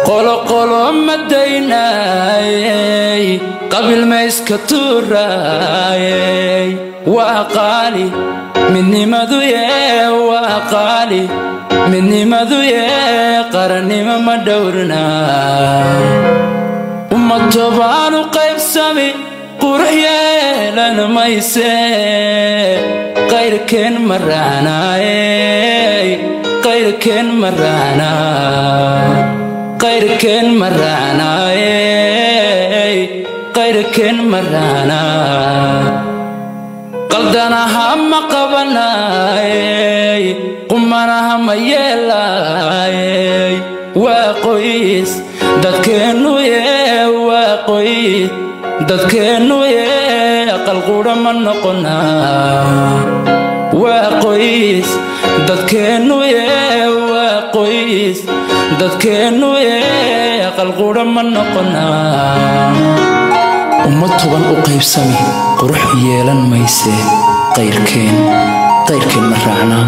qoloqolo madaynayey qabiil mayska tuuraayey waa qaali midnimadu yee waa qaali midnimadu yee qarannimo ma dhowrna uma tobaanu qaybsami qurux yeelan mayse qayrkeen ma raacnaayey qayrkeen ma raacnaa qayrkeen ma raacnaayey qayrkeen ma raacnaa qaldanaha ma qabanaayey qumanaha ma yeelaayey waa qoys dadkeennu yee waa qoys dadkeennu yee qalqudha ma noqonaa waa qoys dadkeennu yee waa qoys dadkeennu yee qalqudha ma noqonaa ummad toban u qaybsami qurux yeelan mayse qayrkeen qayrkeen ma raacnaa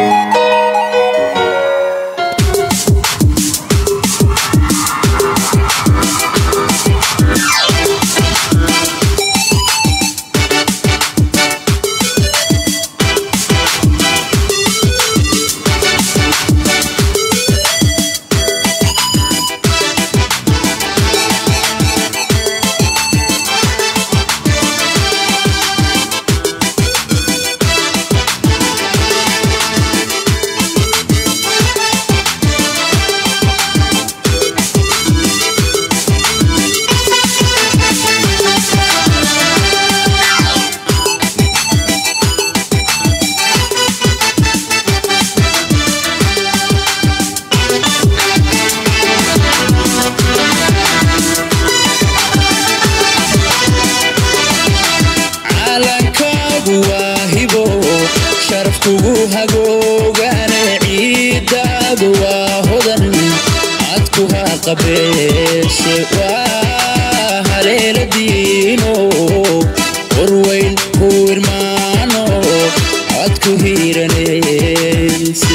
caalankaagu waa hibo sharafkugu hagoogane ciiddaadu waa hodan cadku ha qabeeshe waa haleela diino warweyn ku irmaano cadku hiiranayse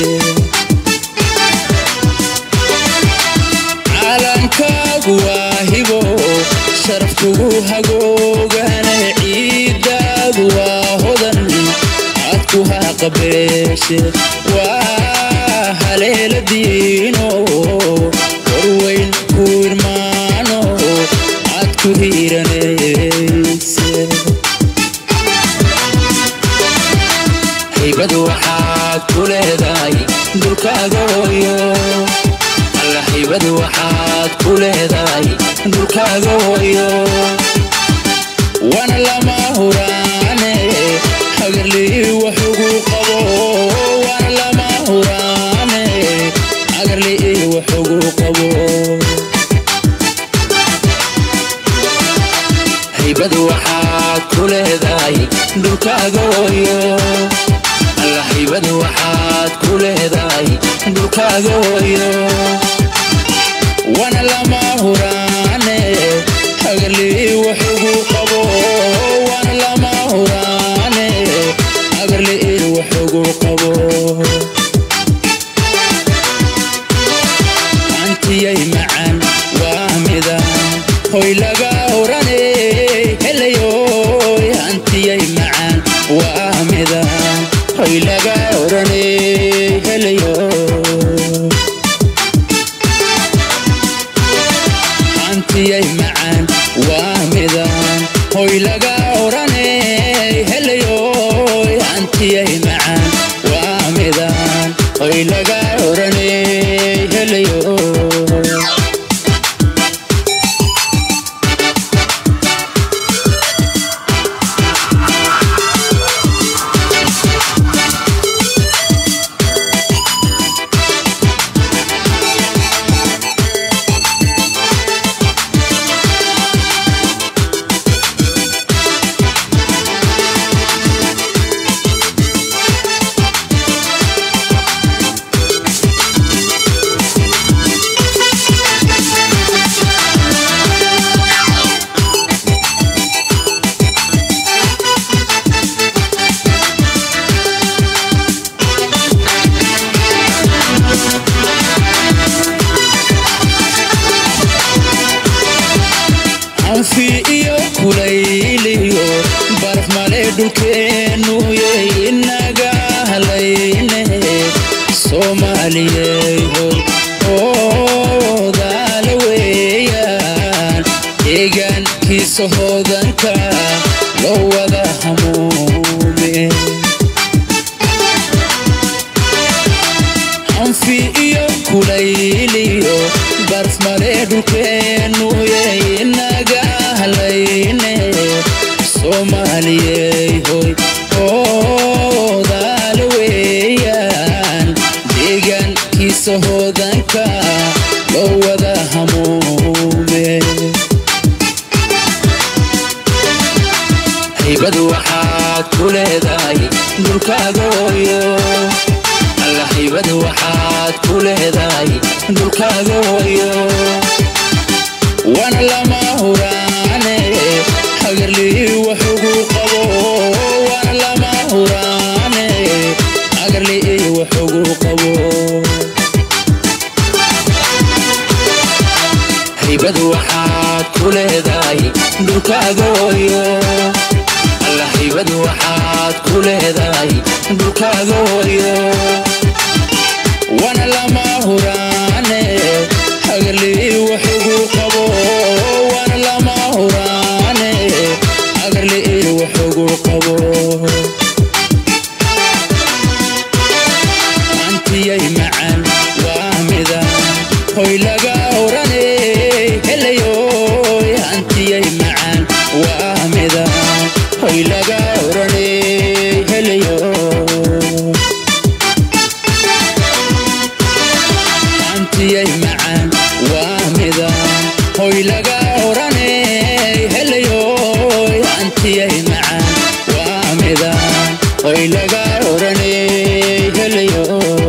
caalankaagu waa hibo sharafkugu hagoogane ciiddaadu waa hodan cadku ha qabeeshe waa haleela diino warweyn ku irmaano cadku hiiranayse haybadu waxaad ku leedahay dulkaaga hooyo alla haybadu waxaad ku leedahay dulkaaga hooyo wana lama huraane hagarlii wax ugu qabo wana lama huraane hagarlii wax ugu qabo haybadu waxaad ku leedahay dhulkaaga hooyo alla haybadu waxaad ku leedahay dhulkaaga hooyo wana lama huraane hagarlii wax ugu qabo wana lama huraane hagarlii wax ugu qabo antiyay macaan waa midaan hoy laga orane helayoy antiyay macaan waa midaan hoy laga orane helayo antiyay macaan waa midaan hoy laga orane helayoy antiyay macaan waa midaan hoy laga orane helayo hanfi iyo kulayliyo baraf male dhulkeennu yey inaga halayne soomaaliyey hoy oodaala weeyaan deegaankiisa hoodanka loo wada hamuume hanfi iyo kulayliyo barf male dhulkeennu yey inaga halayne soomaaliyey hoy oodaala weeyaan deegaankiisa hoodanka loo wada hamuume haybadu waxaad ku leedahay dhulkaaga hooyo alla haybadu waxaad ku leedahay dhulkaaga hooyo wana lama huraane hagarlii waxugu qabo wana lama huraane hagarlii waxugu qabo haybadu waxaad ku leedahay dhulkaaga hooyo alla haybadu waxaad ku leedahay dhulkaaga hooyo wana lama huraane hagarlii waxugu qabo wana lama huraane hagarlii waxugu qabo antiyay macaan waa mida hoy laga orane helayoy antiyay macaan waa mida hoy laga orane helayo antiyay macaan waa mida hoy laga orane helayoy antiyay macaan waa mida hoy laga orane helayo